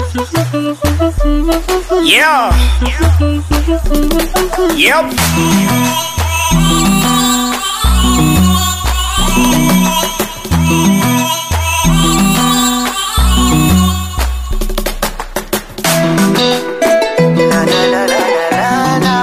Yeah. Yep. Na, na, na, na, na, na,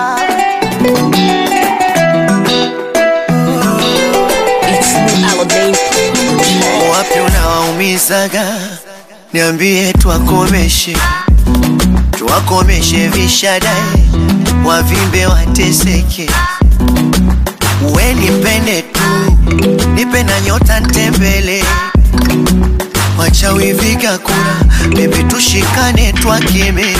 It's me, Aladdin. wapi unawaumizaga niambie twakomeshe twakomeshe vishadae wavimbe wateseke we nipende tu nipe na nyota ntembele wachawi viga kura bebi tushikane twakeme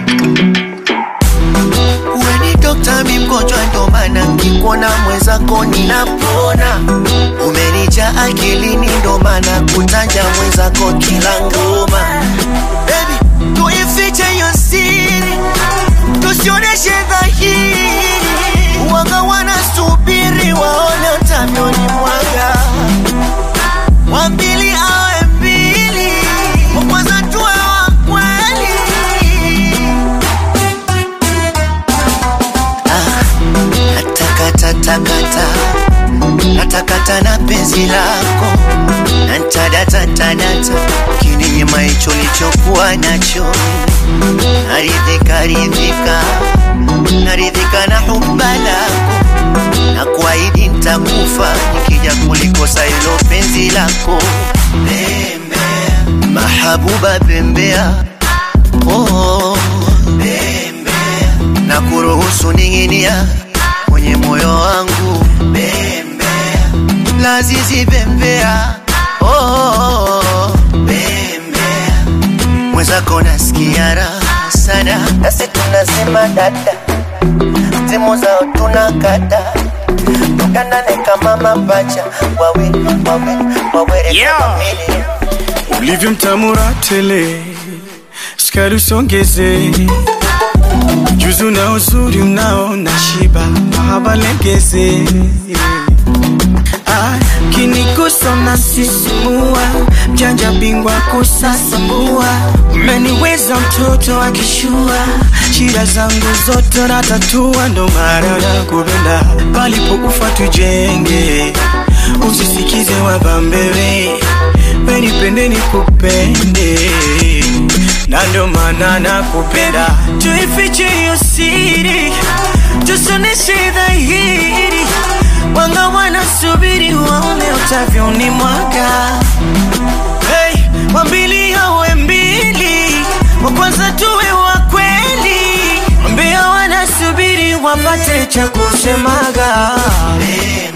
we ni dokta mi mgonjwa ndo maana nkikuona mwenzako ninapona umenija akilini ndo maana kutanja mwenzako kila ngoma Baby, tuifiche hiyo siri tusioneshe dhahiri wanga wanasubiri waone utavyoni mwaga wambili awe mbili wa kwanza tuwe wa kweli natakatakata natakata na penzi lako nantadatatanata kininyima hicho lichokuwa nacho naridhika ridhika naridhika na huba lako na kuahidi ntakufa nikija kulikosa hilo penzi lako bembea mahabuba bembea oh, bembea na kuruhusu ning'inia kwenye moyo wangu bembea lazizi bembea oh, bembea mwenzako nasikia raha sana nasi tunasema dada timu zao tunakata tukandane kama mapacha wawe wawe wawere Yeah. kama mili ulivyo mtamura tele, sukari usongeze, juzu na uzuri unao na shiba, mahaba legeze Ah, kinigusa na sisimua, mjanja bingwa kusasambua, umeniweza mtoto akishua, shida zangu zote natatua, ndo maana nakupenda, palipokufa tujenge, usisikize wabambewe, wenipende nikupende, na ndo maana nakupenda, tuifiche hiyo siri, tusoneshe dhahiri wanga wanasubiri waone utavyoni mwaka hey, wambili awe mbili wa kwanza tuwe wa kweli wambia wanasubiri wapate cha kusemaga bembea